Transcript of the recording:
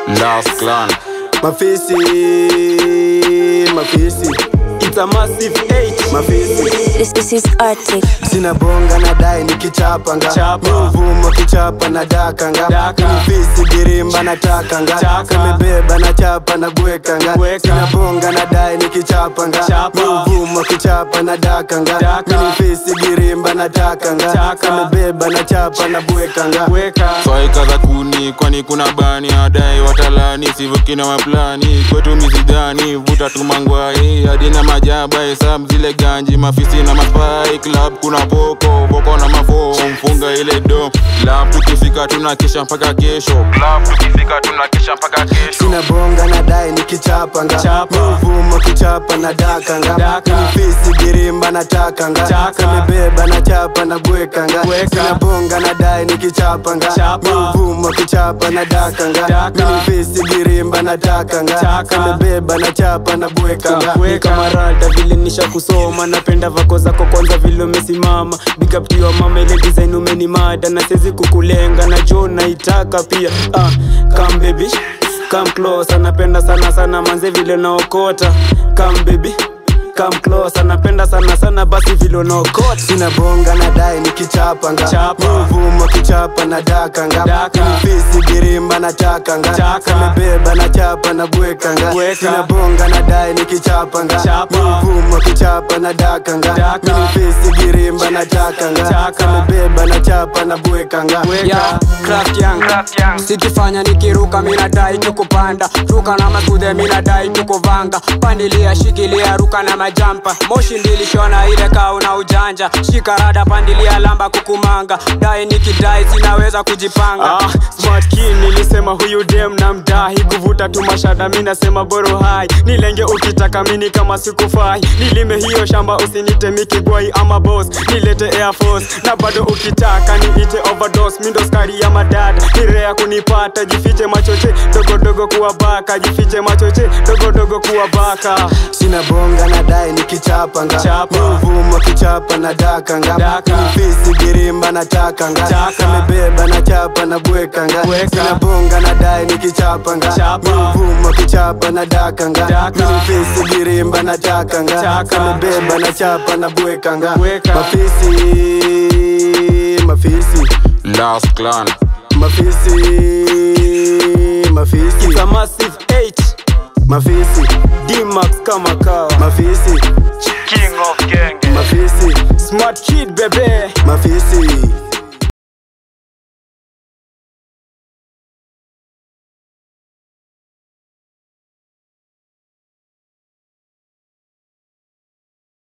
Last clan. Mafisi, mafisi, It's a massive H. mafisi. This, this is Arctic. Sina bonga na dai nikichapanga Chapa. Mvumo kichapa na dakanga Daka. Mfisi girimba na takanga Chaka. Kamebeba na chapa na gwekanga Gweka. Sina bonga na dai nikichapanga Chapa. Mvumo kichapa na dakanga Daka. Mfisi girimba na takanga Chaka. Kamebeba na chapa na gwekanga Weka. Swaika za kuni kwani kuna bani adai watalani sivuki na maplani kwetu misidhani vuta tumangwai hadi na majaba hesabu zile ganji mafisi na maspai club kuna poko poko na mafo mfunga ile do club tukifika tunakesha mpaka kesho club tukifika tunakesha mpaka kesho Sina bonga na dai nikichapanga Chapa. Mvumo kichapa na dakanga Daka. Mfisi girimba na takanga Chaka. Kamebeba na chapa na gwekanga Gweka. Sina bonga na dai nikichapanga Chapa. Mvumo kichapa na dakanga Daka. Mfisi girimba na takanga Chaka. Kamebeba na chapa na gwekanga Ni kama rada vile nisha kusoma napenda vako zako kwanza vile umesimama big up to your mama ile design umenimada na siwezi kukulenga na jo naitaka pia ah, come baby come close napenda sana sana manze vile naokota come baby come close napenda sana sana basi vile unaokota Sina bonga na dai nikichapanga Chapa. Mvumo kichapa na dakanga Daka. Mfisi girimba na takanga Chaka. Kamebeba na chapa na gwekanga Gweka. Sina bonga na dai nikichapanga Chapa. Mvumo kichapa na dakanga Daka. Mfisi girimba na takanga Chaka. Kamebeba na chapa na gwekanga ya craft young sikifanya nikiruka minadai tukupanda ruka na masudhe minadai tukuvanga pandilia shikilia ruka na majampa moshi ndilishona ile kauna ujanja shikarada pandilia lamba kukumanga dai nikidai zinaweza kujipanga ah, smart kid nilisema huyu dem na mdahi kuvuta tu mashada mi nasema boro hai nilenge ukitaka mini kama sikufai nilime hiyo shamba usinite mikigwai ama boss nilete air force na bado ukitaka niite overdose mindo skari ya madada nirea kunipata jifiche machoche dogodogo kuwa baka jifiche machoche dogodogo kuwa baka Sina bonga na dai nikichapanga Chapa. Mvumo kichapa na dakanga Daka. Mfisi girimba na takanga Chaka. Kamebeba na chapa na gwekanga Gweka. Sina bonga na dai nikichapanga Chapa. Mvumo kichapa na dakanga Daka. Mfisi girimba na takanga Chaka. Kamebeba na chapa na gwekanga Gweka. Mafisi Mafisi Last clan. Mafisi Mafisi It's a massive H Mafisi D-Max kama kawa Mafisi King of Genge Mafisi Smart kid bebe Mafisi